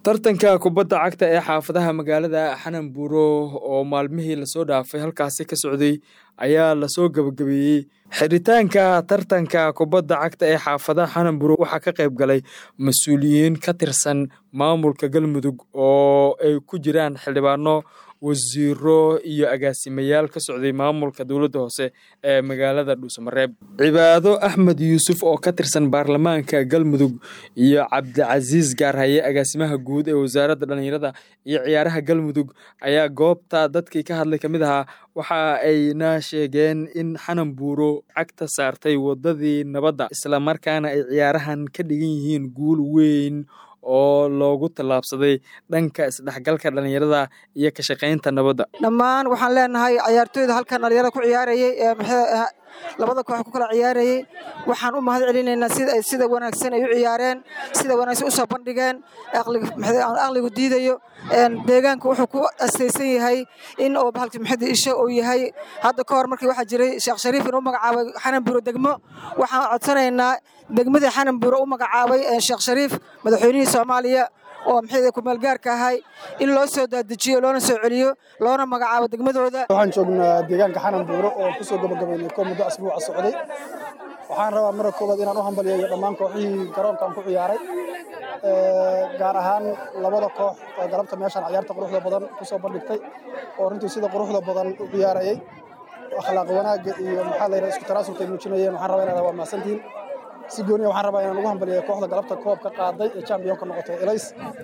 tartanka kubadda cagta ee xaafadaha magaalada xananbuuro oo maalmihii lasoo dhaafay halkaasi ka socday ayaa lasoo gabagabeeyey xiritaanka tartanka kubadda cagta ee xaafadaha xananbuuro waxaa ka qayb galay mas-uuliyiin ka tirsan maamulka galmudug oo ay ku jiraan xildhibaano wasiiro iyo agaasimayaal ka socday maamulka dowladda hoose ee magaalada dhuusamareeb cibaado axmed yuusuf oo ka tirsan baarlamaanka galmudug iyo cabdicasiis gaarhaye agaasimaha guud ee wasaaradda dhallinyarada iyo ciyaaraha galmudug ayaa goobta dadkii ka hadlay ka mid ahaa waxa ayna sheegeen in xanan buuro cagta saartay waddadii nabadda islamarkaana ay ciyaarahan ka dhigan yihiin guul weyn oo loogu tallaabsaday dhanka isdhexgalka dhallinyarada iyo ka shaqaynta nabadda dhammaan waxaan leenahay ciyaartooyda halkan dhalinyarada ku ciyaarayey ee labada koox ku kala ciyaarayey waxaan u mahad celinaynaa sida ay sida wanaagsan ay u ciyaareen sida wanaagsan u soo bandhigeen aqligu diidayo deegaanka wuxuu ku astaysan yahay in oo bahalki maxadi isha uu yahay hadda ka hor markii waxaa jiray sheekh shariif inuu magacaabay xananbuuro degmo waxaan codsanaynaa degmadii xananbuuro u magacaabay sheekh shariif madaxweynihii soomaaliya oo maxay kumeelgaarka ahay in loo soo dadejiyo loona soo celiyo loona magacaabo degmadooda waxaan joognaa deegaanka xananbuuro oo ku soo gabagabaynay koo muddo asbuuca socday waxaan rabaa mara koowaad inaan u hambaliyayo dhammaan kooxihii garoonkan ku ciyaaray gaar ahaan labada koox oo galabta meeshaan ciyaarta quruxda badan ku soo bandhigtay oo runtii sida quruxda badan u ciyaarayay akhlaaq wanaagga iyo maxaa layidhaha isku tanaasulka ay muujinayeen waxaan rabaa inaad waa mahadsantihiin si gooniya waxaan rabaa inaan ugu hambaliyayo kooxda galabta koobka qaaday ee championka noqotay elays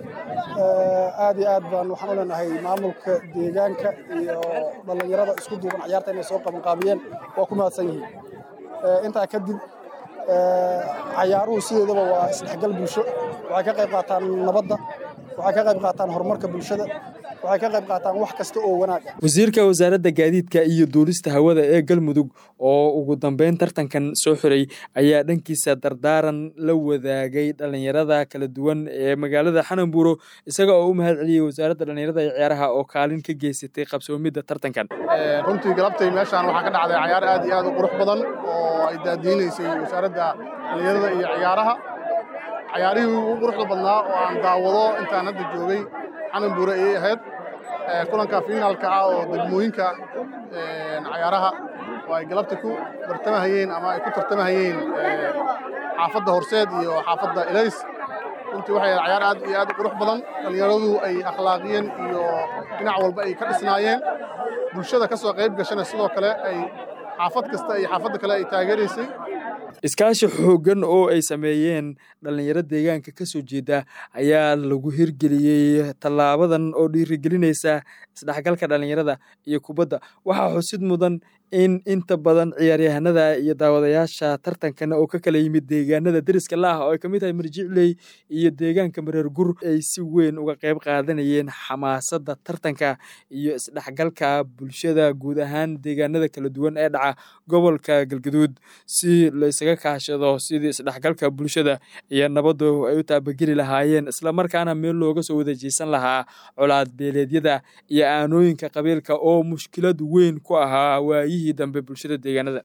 aad iyo aad baan waxaan u leenahay maamulka deegaanka iyo dhallinyarada isku duuban ciyaarta inay soo qabanqaabiyeen waa ku mahadsan yihiin intaa kadib cayaaruhu sideedaba waa isdhexgal bulsho waxay ka qayb qaataan nabadda waxay ka qayb qaataan horumarka bulshada waxay ka qayb qaataan wax kasta oo wanaag ah wasiirka wasaaradda gaadiidka iyo duulista hawada ee galmudug oo ugu dambeyn tartankan soo xiray ayaa dhankiisa dardaaran la wadaagay dhallinyarada kala duwan ee magaalada xananbuuro isaga oo u mahad celiyey wasaaradda dhallinyarada iyo ciyaaraha oo kaalin ka geysatay qabsoomidda tartankan runtii galabtay meeshaan waxaa ka dhacday cayaar aad iyo aad u qurux badan oo ay daadiinaysay wasaaradda dhallinyarada iyo ciyaaraha cayaarihii ugu quruxda badnaa oo aan daawado intaan hadda joogay xananbuure ayay ahayd kulanka finaalka ah oo degmooyinka cayaaraha oo ay galabta ku bartamahayeen ama ay ku tartamahayeen xaafadda horseed iyo xaafadda elays runtii waxay ahayd cayaar aad iyo aad u qurux badan dhallinyaradu ay akhlaaqiyeen iyo dhinac walba ay ka dhisnaayeen bulshada ka soo qayb gashana sidoo kale ay xaafad kasta iyo xaafadda kale ay taageeraysay iskaashi xooggan oo ay sameeyeen dhallinyaro deegaanka ka soo jeeda ayaa lagu hirgeliyey tallaabadan oo dhiirigelinaysa isdhexgalka dhallinyarada iyo kubadda waxaa xusid mudan in inta badan ciyaaryahanada iyo daawadayaasha tartankana oo ka kala yimid deegaanada deriska la ah oo ay ka mid tahay marjicley iyo deegaanka mareer gur ay si weyn uga qayb qaadanayeen xamaasadda tartanka iyo isdhexgalka bulshada guud ahaan deegaanada kala duwan ee dhaca gobolka galgaduud si laysaga kaashado sidii isdhexgalka bulshada iyo nabaddu ay u taabageli lahaayeen islamarkaana meel looga soo wadajeysan lahaa colaad beeleedyada iyo aanooyinka qabiilka oo mushkilad weyn ku ahaa waayihii dambe bulshada deegaanada